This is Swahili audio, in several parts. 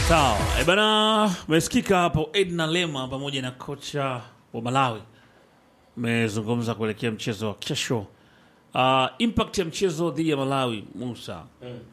Sawa e bana, umesikika hapo Edna Lema pamoja na kocha wa Malawi mezungumza kuelekea mchezo wa kesho. Uh, impact ya mchezo dhidi ya Malawi Musa,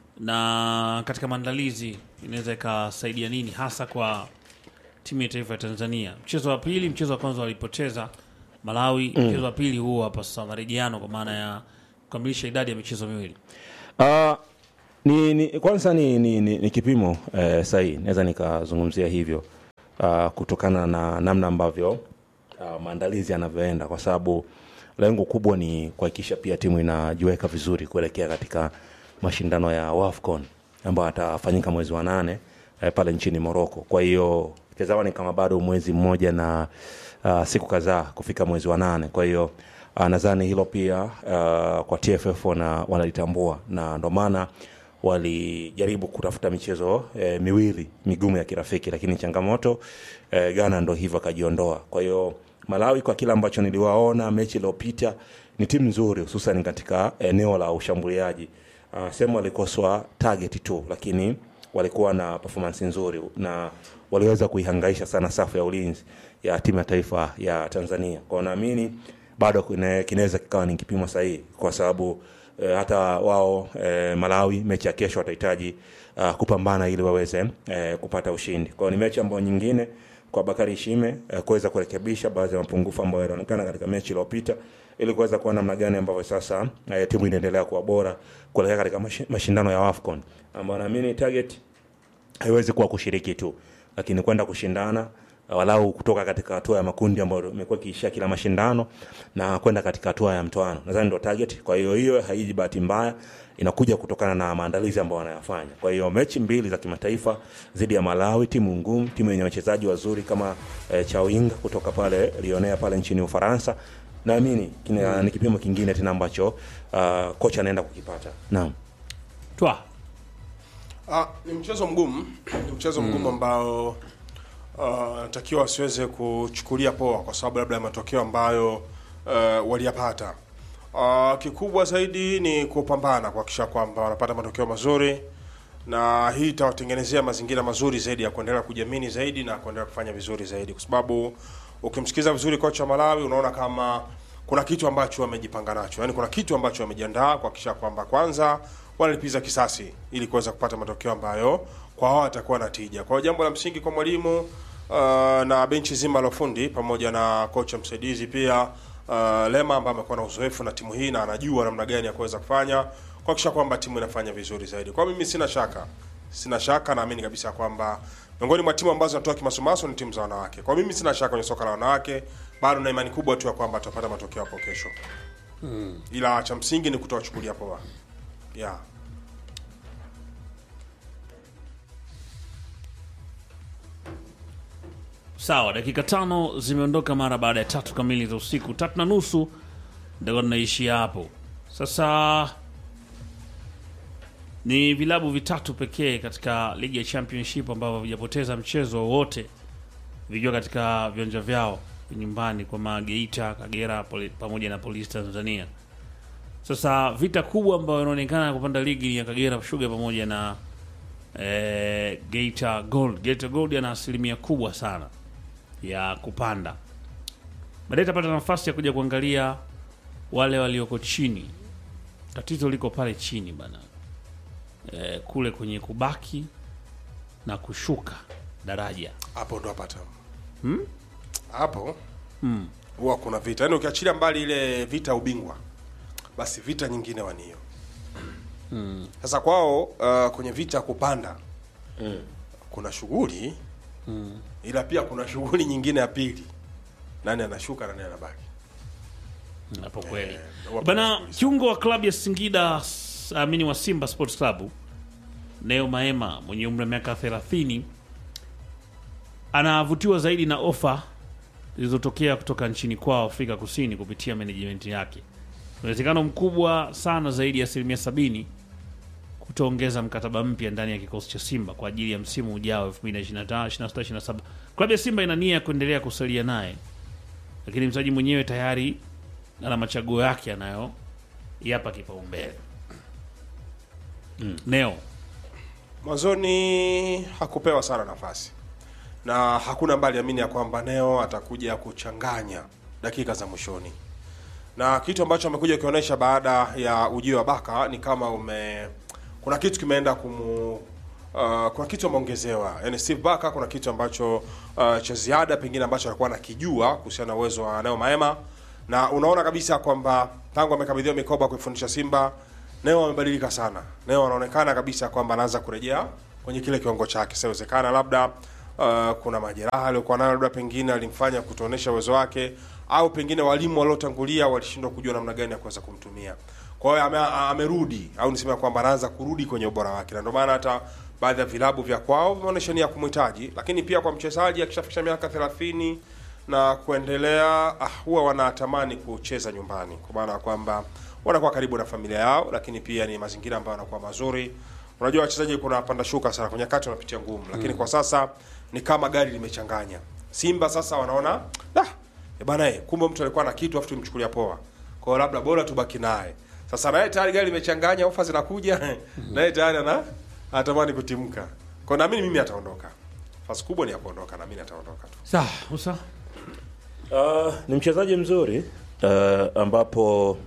na katika maandalizi inaweza ikasaidia nini hasa kwa timu ya taifa ya Tanzania? Mchezo wa pili, mchezo wa kwanza walipoteza Malawi, mchezo wa pili huo hapa sasa marejeano, kwa maana ya kukamilisha idadi ya michezo miwili. Uh, ni, ni kwanza ni, ni, ni, ni kipimo eh, sahihi naweza nikazungumzia hivyo uh, kutokana na namna ambavyo uh, maandalizi yanavyoenda kwa sababu lengo kubwa ni kuhakikisha pia timu inajiweka vizuri kuelekea katika mashindano ya WAFCON ambayo atafanyika mwezi wa nane eh, pale nchini Morocco. Kwa hiyo tazama ni kama bado mwezi mmoja na uh, siku kadhaa kufika mwezi wa nane. Kwa hiyo uh, nadhani hilo pia uh, kwa TFF wana, wanalitambua na ndo maana walijaribu kutafuta michezo eh, miwili migumu ya kirafiki, lakini changamoto eh, Ghana ndo hivyo akajiondoa. Kwa hiyo Malawi, kwa kile ambacho niliwaona mechi iliyopita, ni timu nzuri, hususan katika eneo la ushambuliaji. Uh, sehemu walikoswa target tu, lakini walikuwa na performance nzuri na waliweza kuihangaisha sana safu ya ulinzi ya timu ya taifa ya Tanzania. Kwa naamini bado kine- kinaweza kikawa ni kipimo sahihi kwa sababu e, hata wao e, Malawi mechi ya kesho watahitaji uh, kupambana ili waweze e, kupata ushindi. Kwa hiyo ni mechi ambayo nyingine kwa Bakari Shime e, kuweza kurekebisha baadhi ya mapungufu ambayo yalionekana katika mechi iliyopita ili kuweza kuona namna gani ambavyo sasa e, timu inaendelea kuwa bora kuelekea katika mashi- mashindano ya AFCON ambayo naamini target haiwezi kuwa kushiriki tu lakini kwenda kushindana walau kutoka katika hatua ya makundi ambayo imekuwa ikiishia kila mashindano na kwenda katika hatua ya mtoano nadhani ndo target kwa hiyo hiyo haiji bahati mbaya inakuja kutokana na maandalizi ambayo wanayafanya kwa hiyo mechi mbili za kimataifa dhidi ya malawi timu ngumu timu yenye wachezaji wazuri kama eh, chawinga kutoka pale lionea pale nchini ufaransa naamini kina- ni kipimo kingine tena ambacho uh, kocha anaenda kukipata naam Twa Ah, ni mchezo mgumu, ni mchezo mgumu ambao ah, natakiwa wasiweze kuchukulia poa kwa sababu labda ya matokeo ambayo uh, waliyapata. Uh, kikubwa zaidi ni kupambana kuhakikisha kwamba wanapata matokeo mazuri, na hii itawatengenezea mazingira mazuri zaidi ya kuendelea kujiamini zaidi na kuendelea kufanya vizuri zaidi, kwa sababu ukimsikiza vizuri kocha wa Malawi unaona kama kuna kitu ambacho wamejipanga nacho, yaani kuna kitu ambacho wamejiandaa kuhakikisha kwamba kwanza wanalipiza kisasi ili kuweza kupata matokeo ambayo kwa wao atakuwa na tija. Kwa hiyo jambo la msingi kwa mwalimu uh, na benchi zima la ufundi pamoja na kocha msaidizi pia uh, Lema ambaye amekuwa na uzoefu na timu hii na anajua namna gani ya kuweza kufanya kuhakikisha kwamba timu inafanya vizuri zaidi. Kwa mimi sina shaka, sina shaka, naamini kabisa kwamba miongoni mwa timu ambazo zinatoa kimasomaso ni timu za wanawake. Kwa mimi sina shaka kwenye soka la wanawake, bado na imani kubwa tu ya kwamba tutapata matokeo hapo kesho, ila cha msingi ni kutowachukulia poa yeah. Sawa, dakika tano zimeondoka mara baada ya tatu kamili za usiku, tatu na nusu ndio tunaishia hapo. Sasa ni vilabu vitatu pekee katika ligi ya championship ambavyo havijapoteza mchezo wowote vikiwa katika viwanja vyao nyumbani kwa Mageita, Kagera poli, pamoja na Polisi Tanzania. Sasa vita kubwa ambayo inaonekana kupanda ligi ni ya Kagera Sugar pamoja na eh, Geita Gold. Geita Gold ana asilimia kubwa sana ya kupanda. Baadaye itapata nafasi ya kuja kuangalia wale walioko chini. Tatizo liko pale chini bana, e, kule kwenye kubaki na kushuka daraja. hapo ndo hapata hapo huwa kuna vita yaani ukiachilia mbali ile vita ya ubingwa basi vita nyingine wanio sasa kwao uh, kwenye vita ya kupanda kuna shughuli ila pia kuna shughuli nyingine ya pili nani anashuka nani anabaki Hapo kweli Eh, huwa bana. kuna Kiungo wa klabu ya Singida s- amini wa Simba Sports Club Neo Maema mwenye umri wa miaka 30 anavutiwa zaidi na ofa zilizotokea kutoka nchini kwao Afrika Kusini kupitia management yake. Uwezekano mkubwa sana zaidi ya asilimia sabini kutoongeza mkataba mpya ndani ya kikosi cha Simba kwa ajili ya msimu ujao 2025 26 27. Klabu ya Simba ina nia ya kuendelea kusalia naye, lakini mchezaji mwenyewe tayari ana machaguo yake anayo yapa kipaumbele. Neo mwanzoni hakupewa sana nafasi na hakuna ambaye aliamini ya kwamba Neo atakuja kuchanganya dakika za mwishoni, na kitu ambacho amekuja kuonyesha baada ya ujio wa Baka ni kama ume kuna kitu kimeenda kumu uh, kuna kitu ameongezewa, yani Steve Baka, kuna kitu ambacho uh, cha ziada pengine ambacho alikuwa anakijua kuhusiana na uwezo wa Neo Maema, na unaona kabisa kwamba tangu amekabidhiwa mikoba kuifundisha Simba Neo amebadilika sana. Neo anaonekana kabisa kwamba anaanza kurejea kwenye kile kiwango chake. Siwezekana labda uh, kuna majeraha aliyokuwa nayo, labda pengine alimfanya kutoonyesha uwezo wake, au pengine walimu waliotangulia walishindwa kujua namna gani ya kuweza kumtumia. Kwa hiyo ame, amerudi au niseme kwamba anaanza kurudi kwenye ubora wake, na ndio maana hata baadhi ya vilabu vya kwao vimeonyesha nia ya kumhitaji, lakini pia kwa mchezaji akishafikisha miaka 30 na kuendelea, ah, huwa wanatamani kucheza nyumbani, kwa maana ya kwamba wanakuwa karibu na familia yao, lakini pia ni mazingira ambayo yanakuwa mazuri. Unajua wachezaji kuna panda shuka sana, kwenye wakati wanapitia ngumu, lakini kwa sasa ni kama gari limechanganya. Simba sasa wanaona da e bana, eh, kumbe mtu alikuwa na kitu afu tumchukulia poa, kwa hiyo labda bora tubaki naye. Sasa naye tayari gari limechanganya, ofa zinakuja, naye tayari ana anatamani kutimka. Kwa hiyo naamini mimi ataondoka, fasi kubwa ni ya kuondoka, naamini ataondoka tu. Sawa, Musa. Uh, ni mchezaji mzuri uh, ambapo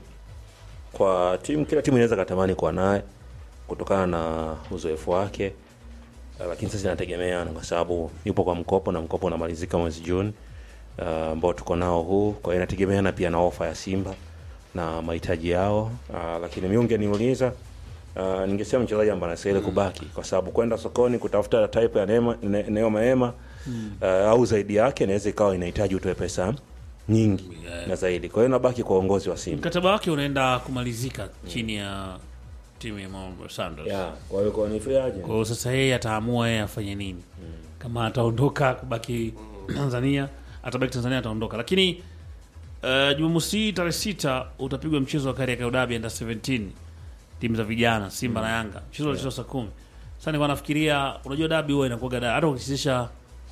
kwa timu kila timu inaweza katamani kuwa naye kutokana na uzoefu wake uh, lakini sasa inategemeana kwa sababu yupo kwa mkopo na mkopo unamalizika mwezi Juni uh, ambao tuko nao huu. Kwa hiyo inategemeana pia na ofa ya Simba na mahitaji yao uh, lakini mimi ungeniuliza uh, ningesema mchezaji ambaye anastahili kubaki kwa sababu kwenda sokoni kutafuta type ya Neema ne, Neo Maema uh, au zaidi yake inaweza ikawa inahitaji utoe pesa nyingi Yeah. na zaidi. Kwa hiyo nabaki kwa uongozi wa Simba. Mkataba wake unaenda kumalizika chini ya timu ya Mamelodi Sundowns. Yeah, kwa hiyo kwa ni free agent. Kwa hiyo sasa yeye ataamua yeye afanye nini, kama ataondoka kubaki Tanzania, atabaki Tanzania, ataondoka. Lakini uh, Jumamosi hii tarehe sita utapigwa mchezo wa Kariakoo Derby under 17 timu za vijana Simba na Yanga, mchezo unachezwa saa kumi. Sasa nilikuwa nafikiria, unajua dabi huwa inakuwa gada, hata ukichezesha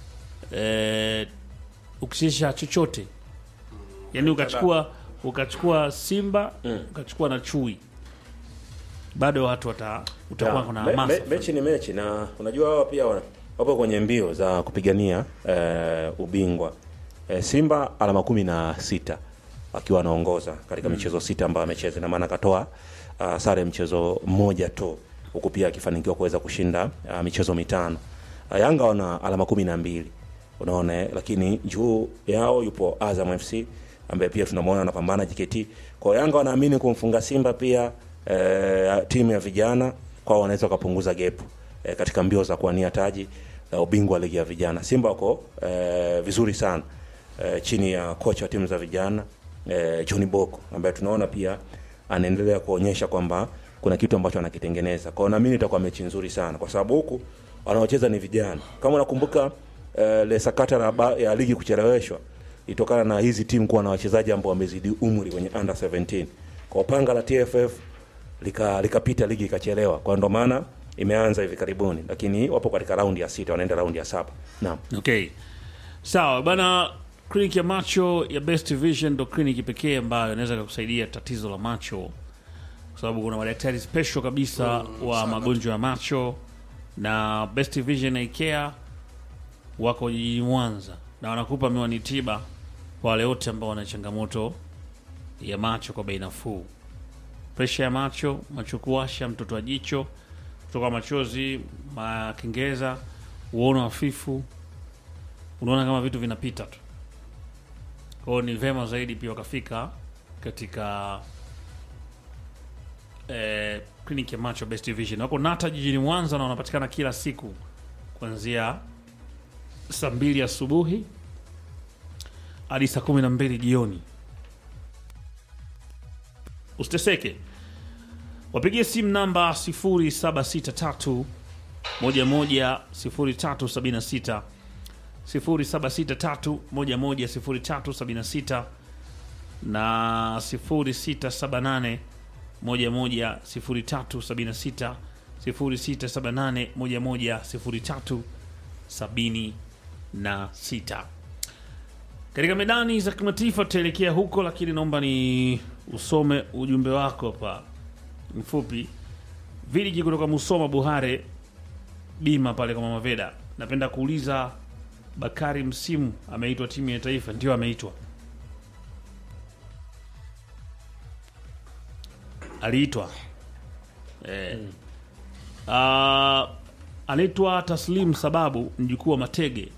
eh, ukichezesha chochote yani ukachukua ukachukua Simba ukachukua na Chui, bado watu wata utakuwa Yeah, kuna me- hamasa me- mechi ni mechi na unajua hawa pia wana- wapo kwenye mbio za kupigania eh, ubingwa eh, Simba alama kumi na sita akiwa anaongoza katika michezo sita ambayo amecheza, na maana akatoa uh, sare mchezo mmoja tu, huku pia akifanikiwa kuweza kushinda uh, michezo mitano. Uh, Yanga wana alama kumi na mbili unaona, eh, lakini juu yao yupo Azam FC ambaye pia tunamwona anapambana JKT. Kwa hiyo Yanga wanaamini kumfunga Simba pia eh, timu ya vijana kwao wanaweza wakapunguza gap eh, katika mbio za kuwania taji la ubingwa wa ligi ya vijana. Simba wako eh, vizuri sana eh, chini ya kocha wa timu za vijana eh, John Boko ambaye tunaona pia anaendelea kuonyesha kwamba kuna kitu ambacho anakitengeneza. Kwa hiyo naamini itakuwa mechi nzuri sana kwa sababu huku wanaocheza ni vijana. Kama unakumbuka eh, le sakata la ba- ya ligi kucheleweshwa itokana na hizi timu kuwa na wachezaji ambao wamezidi umri kwenye under 17. Kwa panga la TFF lika likapita ligi ikachelewa. Kwa ndo maana imeanza hivi karibuni, lakini wapo katika raundi ya sita, wanaenda raundi ya saba. Naam. Okay, sawa bana. Kliniki ya macho ya Best Vision ndo kliniki pekee ambayo inaweza kukusaidia tatizo la macho, kwa sababu kuna madaktari special kabisa wa magonjwa ya macho, na Best Vision Eye Care wako jijini Mwanza na wanakupa miwani tiba kwa wale wote ambao wana changamoto ya macho kwa bei nafuu. Presha ya macho, macho kuwasha, mtoto wa jicho, kutoka machozi, makengeza, uono hafifu, unaona kama vitu vinapita tu. Kwa hiyo ni vema zaidi pia wakafika katika eh, kliniki ya macho Best Vision. Wako Nata jijini Mwanza na wanapatikana kila siku kuanzia saa mbili asubuhi hadi saa kumi na mbili jioni. Usiteseke, wapigie simu namba 0763 11 0376 0763 11 0376 na 0678 11 0376 0678 11 0376 katika medani za kimataifa tutaelekea huko, lakini naomba ni usome ujumbe wako hapa mfupi. Viliji kutoka Musoma Buhare bima pale kwa Mama Veda. Napenda kuuliza Bakari Msimu ameitwa timu ya taifa? Ndio, ameitwa, aliitwa eh. Ah, anaitwa Taslim Sababu, mjukuu wa Matege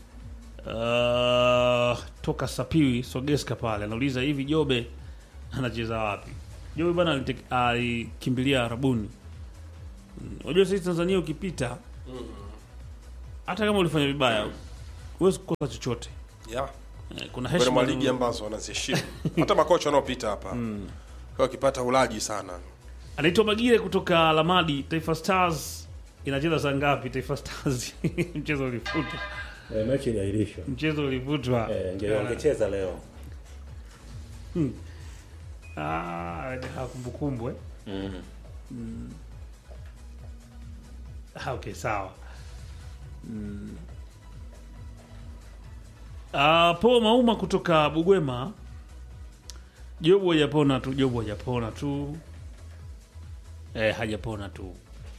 Ah, toka Sapiwi Sogeska pale, anauliza hivi Jobe anacheza wapi? Jobe bana alite- alikimbilia Arabuni. Mm, Unajua sisi Tanzania ukipita hata kama ulifanya vibaya huwezi kukosa chochote. yeah. Eh, Kuna Miongoni mwa heshima ligi ambazo wanaziheshimu hata makocha wanaopita hapa kwa wakipata ulaji sana anaitwa Magire kutoka Lamadi. Taifa Stars inacheza saa ngapi? Taifa Stars mchezo ulifutwa, Eh, mechi iliahirishwa. mchezo ulifutwa. Eh, nge- wangecheza leo. Ah, ah, kumbukumbu eh? Mm. Ah, okay, sawa. Mm. Ah, po Mauma kutoka Bugwema. Jobu hajapona tu, Jobu hajapona tu. Eh, hajapona tu.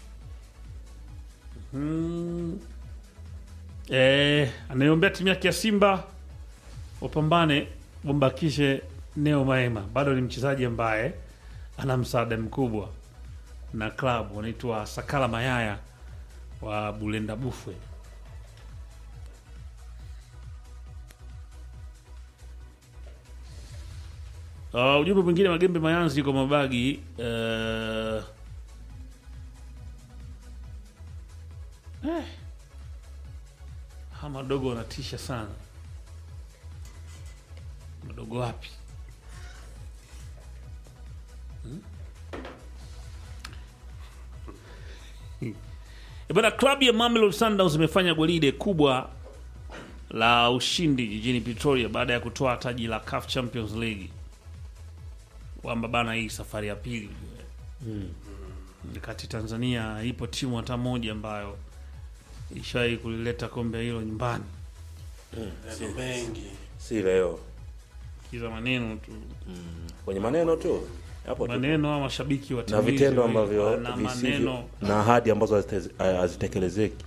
Mm. Eh, anaiombea timu yake ya Simba wapambane wambakishe Neo Maema. Bado ni mchezaji ambaye ana msaada mkubwa na klabu wanaitwa Sakala Mayaya wa Bulenda Bufwe. Uh, ujumbe mwingine Magembe Mayanzi kwa mabagi uh, eh, ha madogo wanatisha sana. Madogo wapi? E bana, klabu ya Mamelodi Sundowns imefanya gwaride kubwa la ushindi jijini Pretoria baada ya kutoa taji la CAF Champions League, kwamba bana, hii safari ya pili kati Tanzania ipo timu hata moja ambayo ishawahi kulileta kombe hilo nyumbani. Neno mengi Si leo. Kiza maneno tu, Kwenye maneno tu. Hapo tu. maneno au mashabiki wa Na timu hizi vitendo wa- ambavyo na visivyo maneno na ahadi ambazo hazite- hazitekelezeki.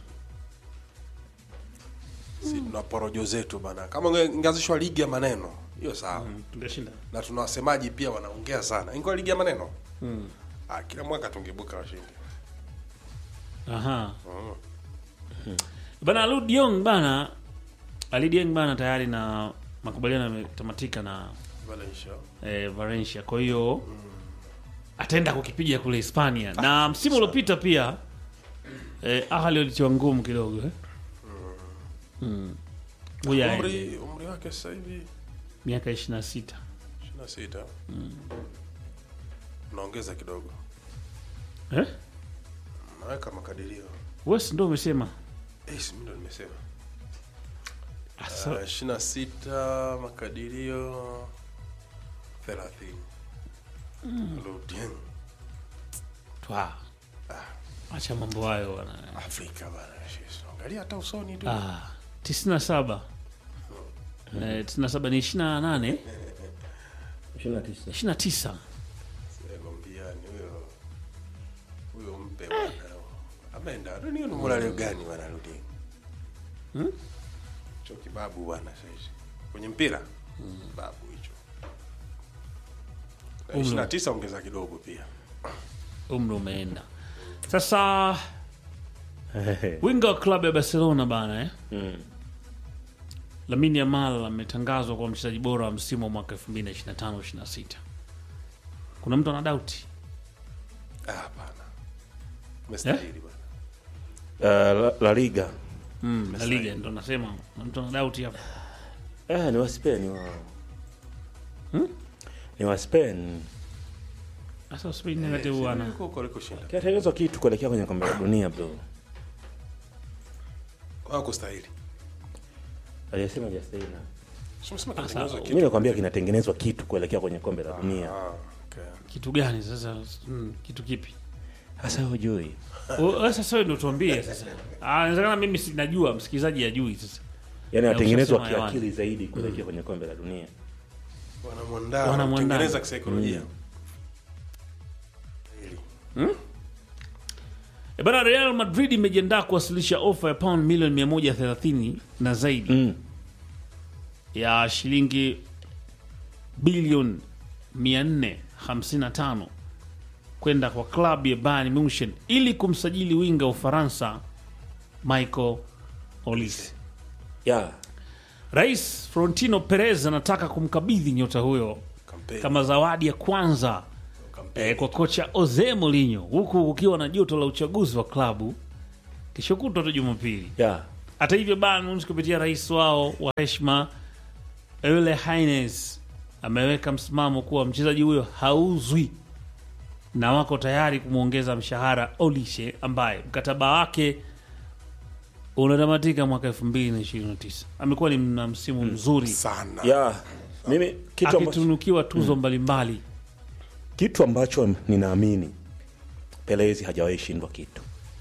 si tuna porojo zetu bana kama unge- ingeanzishwa ligi ya maneno hiyo sawa tungeshinda. na tuna wasemaji pia wanaongea sana ingekuwa ligi ya maneno ah, kila mwaka tungebuka washindi Aha. Bana Alud Diong bana Ali Dieng bana tayari na makubaliano yametamatika na Valencia. eh, Valencia. Kwa hiyo ataenda kukipiga kule Hispania. Na msimu uliopita pia eh, Ahli walitiwa ngumu kidogo eh. Mm. Huyu aende. umri umri wake sasa hivi miaka 26. 26 unaongeza kidogo Eh? naweka makadirio Wewe si ndio umesema? eh, si mimi ndo nimesema Ah, sasa- uh, 26 makadirio 30 Lutien. Twa. Acha mambo hayo bana. Afrika bana Jesus. angalia hata usoni tu Ah, 97. Eh, 97 ni 28, 29. 29. Ngombiani huyo huyo mpe bwana ameenda ni ni mbona leo gani bwana Lutien Hmm? cho kibabu bwana sasa kwenye mpira babu hicho Na Umri. 29 ongeza kidogo pia Umri umeenda. Sasa winga wa klabu ya Barcelona bana eh? Mm. Lamine Yamal ametangazwa kwa mchezaji bora wa msimu wa mwaka 2025 26. Kuna mtu ana doubt? ah hapana mestahili bwana Uh, la, la Liga. Mm, La Liga ndo nasema kuna mtu ana doubt hapa. Eh, ni wa Spain wao. Ni wa Spain. Sasa Spain negative bwana. huko huko alikoshinda Kinatengenezwa kitu kuelekea kwenye kombe la dunia bro. kwa kustahili Aliyesema Justina. Simsema Sasa, kinatengenezwa Mimi kitu nakwambia kinatengenezwa kitu kuelekea kwenye kombe la dunia. ah okay Kitu gani sasa? Mm, kitu kipi? Sasa hujui. O, Sasa wewe ndio tuambie sasa. Ah, inawezekana mimi sinajua, msikilizaji ajui sasa. Yaani Ya anatengenezwa ushasema hewani. kiakili zaidi kuelekea kwenye kombe la dunia. wanamwandaa Wanamwandaa. wanatengeneza kisaikolojia E bana, Real Madrid imejiandaa kuwasilisha ofa ya pound milioni 130 na zaidi Mm. ya shilingi bilioni 455 kwenda kwa klabu ya Bayern Munchen ili kumsajili winga wa Ufaransa Michael Olise. Yeah. Rais Florentino Perez anataka kumkabidhi nyota huyo Kampeni. kama zawadi ya kwanza Kampeni. eh, kwa kocha Jose Mourinho, huku kukiwa na joto la uchaguzi wa klabu kesho kutwa tu Jumapili. Yeah. Hata hivyo, Bayern Munich kupitia rais wao wa heshima Ole Hines ameweka msimamo kuwa mchezaji huyo hauzwi na wako tayari kumwongeza mshahara Olise ambaye mkataba wake unatamatika mwaka 2029. Amekuwa ni na msimu mzuri sana Yeah. Mimi kitu ambacho, akitunukiwa tuzo mbalimbali. kitu ambacho ninaamini Pelezi hajawahi shindwa kitu,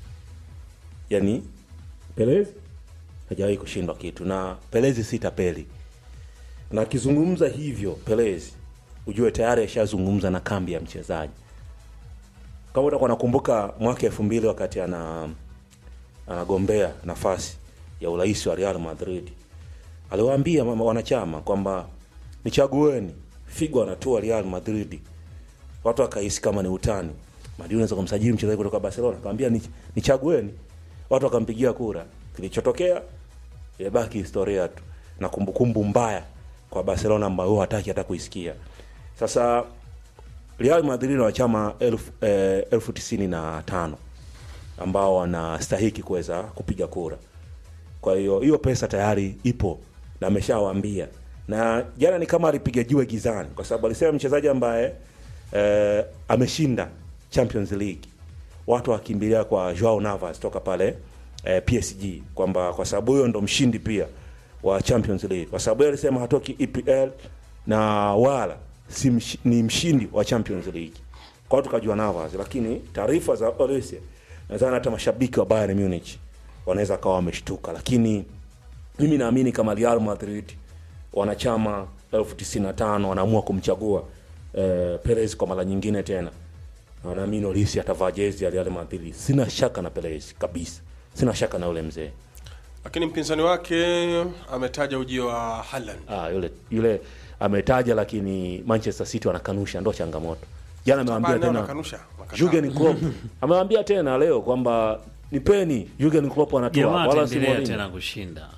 yaani Pelezi hajawahi kushindwa kitu, na Pelezi si tapeli, na akizungumza hivyo Pelezi ujue tayari ashazungumza na kambi ya mchezaji. Kama utakuwa nakumbuka mwaka elfu mbili wakati ana anagombea nafasi ya urais wa Real Madrid aliwaambia mama wanachama kwamba nichagueni, Figo anatua Real Madrid. Watu wakahisi kama ni utani, Madrid unaweza kumsajili mchezaji kutoka Barcelona, akamwambia "Ni- nichagueni. Watu wakampigia kura. Kilichotokea imebaki historia tu na kumbukumbu mbaya kwa Barcelona ambayo huwa hataki hata kuisikia. Sasa Real Madrid na wachama elfu, eh, elfu tisini na tano ambao wanastahiki kuweza kupiga kura. Kwa hiyo hiyo pesa tayari ipo na ameshawaambia, na jana ni kama alipiga jiwe gizani, kwa sababu alisema mchezaji ambaye eh, ameshinda Champions League watu wakimbilia kwa Joao Navas toka pale eh, PSG kwamba kwa sababu huyo ndo mshindi pia wa Champions League, kwa sababu yeye alisema hatoki EPL na wala si msh, ni mshindi wa Champions League. Kwa hiyo tukajua Navas, lakini taarifa za Olise nadhani hata mashabiki wa Bayern Munich wanaweza kawa wameshtuka, lakini mimi naamini kama Real Madrid wanachama elfu tisini na tano wanaamua kumchagua eh, Perez kwa mara nyingine tena, Na naamini Olise atavaa jezi ya Real Madrid. Sina shaka na Perez kabisa, sina shaka na yule mzee. lakini mpinzani wake ametaja ujio wa Haaland Ah, yule yule ametaja, lakini Manchester City wanakanusha, ndo changamoto. Jana amewaambia Bayern nao tena wanakanusha, wanakataa. Jurgen Klopp amewaambia tena leo kwamba nipeni Jurgen Klopp anatua Jamaa wala si ataendelea Mourinho. tena kushinda.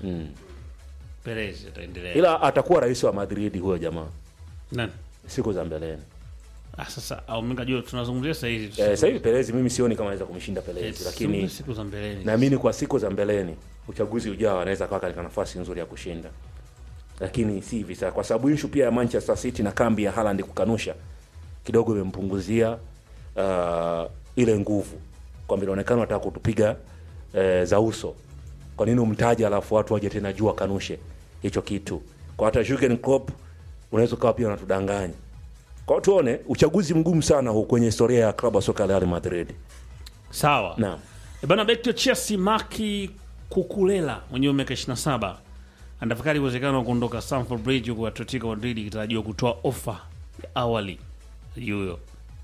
Perez ataendelea. ila atakuwa rais wa Madrid huyo jamaa Nani? siku za mbeleni. Ah, sasa au mimi najua tunazungumzia sasa hivi. Eh, sasa hivi Perez mimi sioni kama anaweza kumshinda Eh, Perez, tusizungumzie lakini siku za mbeleni. naamini kwa siku za mbeleni uchaguzi ujao anaweza akawa katika nafasi nzuri ya kushinda, lakini si hivi sasa, kwa sababu issue pia ya Manchester City na kambi ya Haaland kukanusha kidogo imempunguzia uh, ile nguvu, kwamba inaonekana wataka kutupiga eh, za uso. Kwa nini umtaje alafu watu waje tena juu wakanushe hicho kitu? Kwa hata Jurgen Klopp unaweza ukawa pia unatudanganya. Kwa hiyo tuone uchaguzi mgumu sana huu kwenye historia ya klabu ya soka ya Real Madrid. Sawa. Naam. E bana, beki wa Chelsea Maki Kukulela mwenye miaka 27 anatafakari uwezekano wa kuondoka Stamford Bridge, huku Atletico Madrid ikitarajiwa kutoa ofa ya awali ya huyo.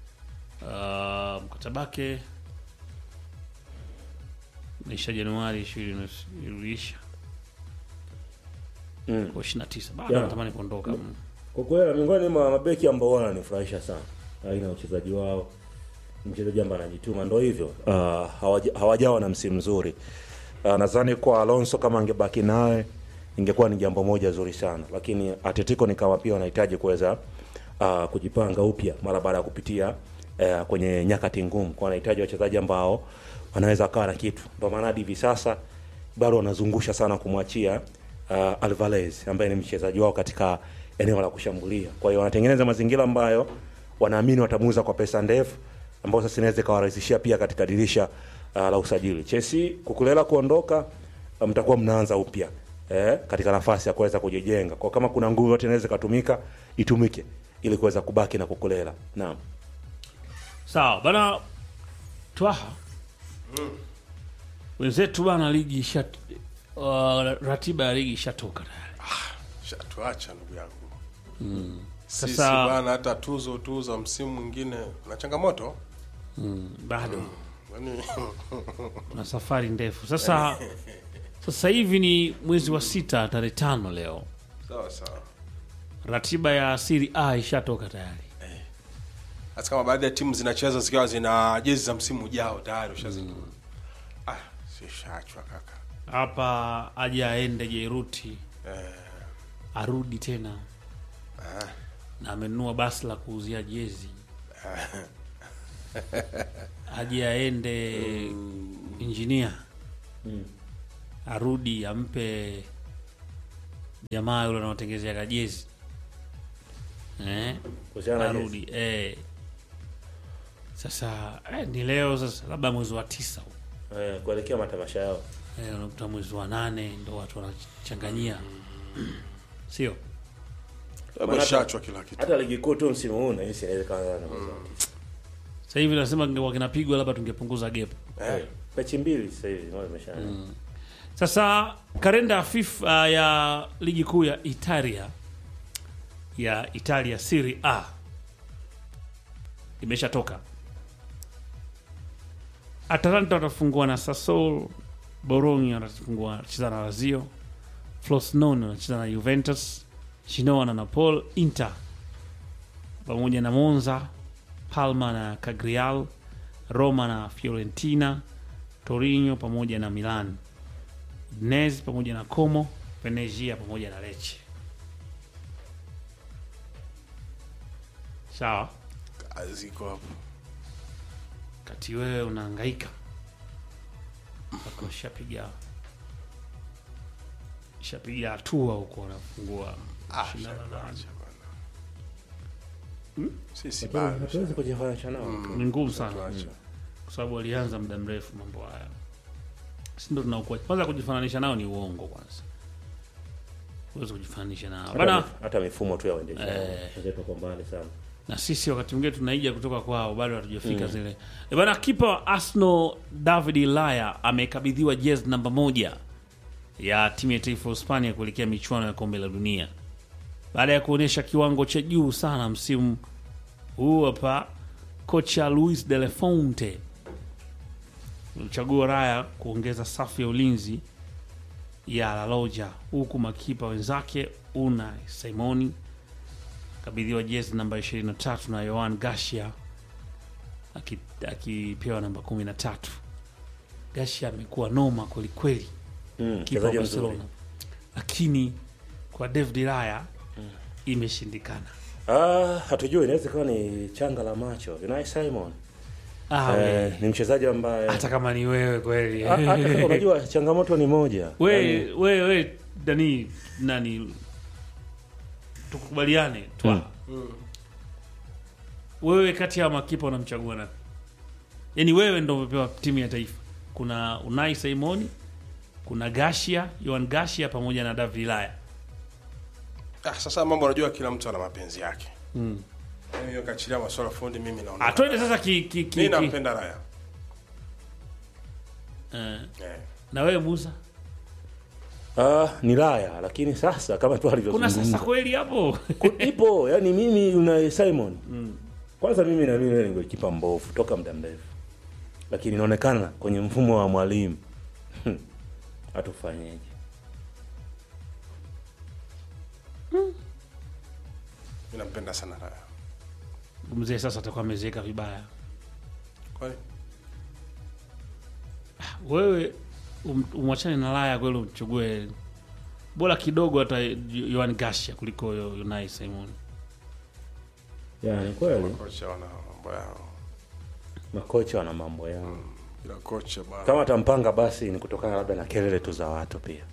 Uh, mkataba wake naisha Januari 20 iliisha Mm. kwa 29 bado Yeah. anatamani kuondoka. Mm. Kwa kweli miongoni mwa mabeki ambao wananifurahisha sana aina ya uchezaji wao, mchezaji ambaye anajituma, ndo hivyo uh, hawaja- hawajawa na msimu mzuri uh, nadhani kwa Alonso kama angebaki naye ingekuwa ni jambo moja zuri sana, lakini Atletico ni kama pia wanahitaji kuweza uh, kujipanga upya mara baada ya kupitia uh, kwenye nyakati ngumu, kwa wanahitaji wachezaji ambao wanaweza kawa na kitu, ndio maana hadi hivi sasa bado wanazungusha sana kumwachia uh, Alvarez ambaye ni mchezaji wao katika eneo la kushambulia. Kwa hiyo wanatengeneza mazingira ambayo wanaamini watamuuza kwa pesa ndefu ambayo sasa inaweza ikawarahisishia pia katika dirisha uh, la usajili. Chelsea kukulela kuondoka, uh, mtakuwa mnaanza upya eh, katika nafasi ya kuweza kujijenga. Kwa kama kuna nguvu yote inaweza ikatumika, itumike ili kuweza kubaki na kukulela. Naam. Sawa bana, twaha wenzetu bana, ligi isha uh, ratiba ya ligi ishatoka tayari. shatuacha ndugu yangu sisi Sasa- bwana hata tuzo tu za msimu mwingine na changamoto bado Yaani, na safari ndefu sasa. Sasa hivi ni mwezi wa sita tarehe tano leo, sawa sawa. ratiba ya Serie A ishatoka tayari. Hata kama baadhi ya timu zinacheza zikiwa zina jezi za msimu ujao tayari ushazinunua. Ah, si shachwa kaka. Hapa aje aende Jairuti Eh, arudi tena ah, na amenunua basi la kuuzia jezi aje aende injinia arudi ampe jamaa yule anaotengezea kajezi eh? Kuhusiana na arudi eh. Sasa eh, ni leo sasa, labda mwezi wa tisa huu. eh, kuelekea matamasha yao eh, unakuta mwezi wa nane ndo watu wanachanganyia, sio ameshachwa kila kitu. hata ligi kuu tu msimu huu nahisi inawezekana na sasa hivi nasema ingekuwa kinapigwa labda tungepunguza gap. eh, mechi mbili sasa hivi moja imeshaanza Sasa kalenda ya FIFA ya ligi kuu ya Italia ya Italia Serie A imeshatoka. Atalanta watafungua na Sassuolo, Bologna watafungua wanacheza na Lazio, Frosinone wanacheza na Juventus, Genoa na Napoli, Inter pamoja na Monza, Palma na Cagliari, Roma na Fiorentina, Torino pamoja na Milan, Udinese pamoja na Como, Venezia pamoja na Lecce. Sawa, Ziko hapo. kati wewe unahangaika mpaka ushapiga shapiga hatua huko, unafungua Ah, shindano la- acha bwana. Sisi bado. hatuwezi kujifananisha nao ni ngumu sana Tuache. kwa sababu walianza muda mrefu mambo haya, si ndo tunaokuwa kwanza. Kujifananisha nao ni uongo kwanza, huwezi kujifananisha nao hata, bana. mif- hata mifumo tu ya uendeshaji Eh. wenzetu wako mbali sana na sisi wakati mwingine tunaiga kutoka kwao, bado hatujafika zile. E bana, kipa wa Arsenal David Laya amekabidhiwa jezi namba moja ya timu ya taifa ya Hispania kuelekea michuano ya kombe la dunia baada ya kuonyesha kiwango cha juu sana msimu huu. Hapa kocha Luis de la Fonte mchagua Raya kuongeza safu ya ulinzi ya La Loja, huku makipa wenzake Unai Simoni kabidhiwa jezi namba 23 na Yohan Garcia aki- akipewa namba 13. Garcia amekuwa noma kwelikweli, Mm, kipa wa mchezaji mzuri. Barcelona, lakini kwa David Raya imeshindikana. Ah, hatujui inaweza ikawa ni changa la macho Unai Simon Ah, eh, we. ni mchezaji ambaye hata kama ni wewe kweli Ah, hata kama unajua changamoto ni moja we, Yaani, we, we dani nani tukubaliane twa wewe kati ya makipa unamchagua nani yaani wewe ndo umepewa timu ya taifa kuna unai simoni kuna gashia yoan gashia pamoja na david laya Ah, sasa mambo unajua kila mtu ana mapenzi yake. mm. Mimi hiyo kachilia masuala fundi mimi naona. ah, twende sasa ki, ki, ki, Mimi ki. nampenda Raya. Eh, Eh. na wewe musa ah, ni Raya lakini sasa kama tu kuna alivyozungumza sasa kweli hapo Ku- ipo yani mimi Unai Simon kwanza mimi na mimi ni golikipa mbovu toka muda mrefu lakini inaonekana kwenye mfumo wa mwalimu hatufanyeje Mimi nampenda sana Raya. mzee sasa atakuwa amezeeka vibaya Kwani? wewe um, umwachane na Laya kweli, umchague bora kidogo hata Yohan Garcia kuliko yo- Unai Simon. yani kweli Kocha wana mambo yao. makocha wana mambo yao Kila kocha bwana. kama atampanga basi ni kutokana labda na kelele tu za watu pia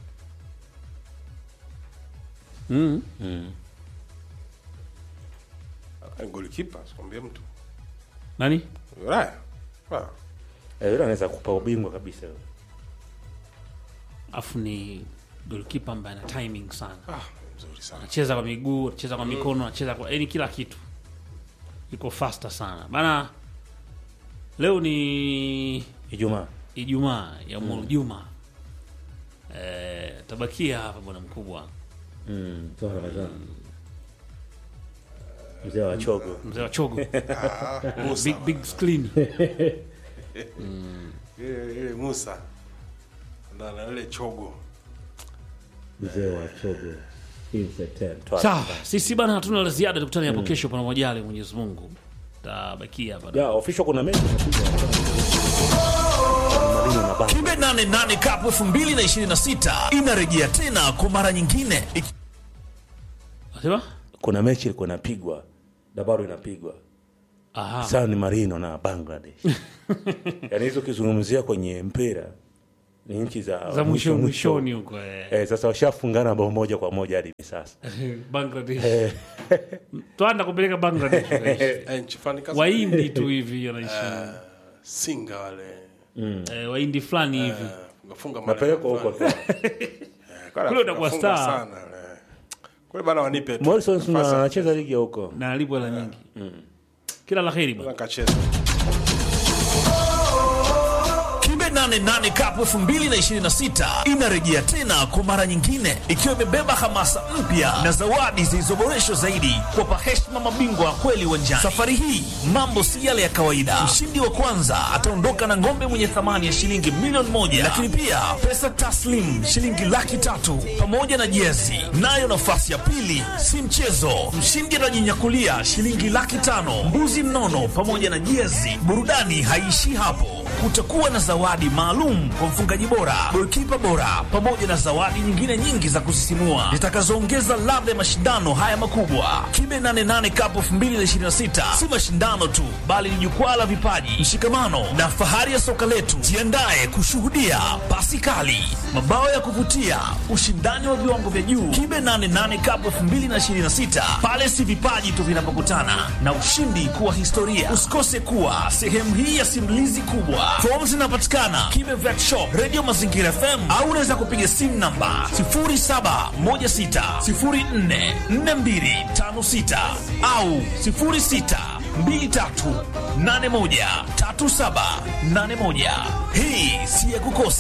mm. mm. Ah, Golikipa, sikwambie mtu. Nani Raya. Ah. Eh, yule anaweza kupa ubingwa kabisa yule. afu ni goalkeeper ambaye ana timing sana, Ah, mzuri sana. anacheza kwa miguu, anacheza kwa mikono, anacheza kwa yani kila kitu, iko faster sana bana. Leo ni Ijumaa Ijumaa ya Mwulu Juma. Eh, tabakia hapa bwana mkubwa, mm. toa Ramadhani mzee wa chogo mzee wa chogo Ah, Musa. big, big screen ile ile Musa na na ile chogo mzee wa chogo Sawa, sisi bana hatuna la ziada, tukutane hapo kesho pana majali Mwenyezi Mungu. Tabakia hapa. ya official kuna mechi inakuja Marino na Banga. Kimbe 88 Cup 2026 inarejea tena kwa mara nyingine iki- Sema? kuna mechi ilikuwa inapigwa na bado inapigwa Aha. sasa ni Marino na Bangladesh yaani hizo ukizungumzia kwenye mpira ni nchi za, Za mwisho mwishoni huko eh. Eh, sasa washafungana bao moja kwa moja hadi hivi sasa Bangladesh. Twanda kupeleka Bangladesh. eh, nchi fulani kaza Wahindi tu hivi wanaishi. singa wale Eh, Wahindi fulani hivi. funga napelekwa huko tu Kule utakuwa star. sana eh. kule bana wanipe tu Morrison nafasi. anacheza ligi ya huko Na alipo hela nyingi. Kila la heri bwana. Nikacheza. Kimbe 88 Cup 2026 inarejea tena kwa mara nyingine ikiwa imebeba hamasa mpya na zawadi zilizoboreshwa zaidi kuwapa heshima mabingwa wa kweli uwanjani. Safari hii mambo si yale ya kawaida. Mshindi wa kwanza ataondoka na ng'ombe mwenye thamani ya shilingi milioni moja, lakini pia pesa taslim shilingi laki tatu pamoja na jezi. Nayo nafasi ya pili si mchezo, mshindi atajinyakulia shilingi laki tano, mbuzi mnono pamoja na jezi. Burudani haiishii hapo kutakuwa na zawadi maalum kwa mfungaji bora, golikipa bora, pamoja na zawadi nyingine nyingi za kusisimua zitakazoongeza ladha ya mashindano haya makubwa. Kibe 88 Cup 2026 si mashindano tu, bali ni jukwaa la vipaji, mshikamano na fahari ya soka letu. Jiandae kushuhudia pasi kali, mabao ya kuvutia, ushindani wa viwango vya juu. Kibe 88 Cup 2026 pale si vipaji tu vinapokutana na ushindi kuwa historia. Usikose kuwa sehemu hii ya simulizi kubwa. Fomu zinapatikana Kibe Vet Shop, Radio Mazingira FM au unaweza kupiga simu namba 0716044256 au 0623813781. Hii si ya kukosa.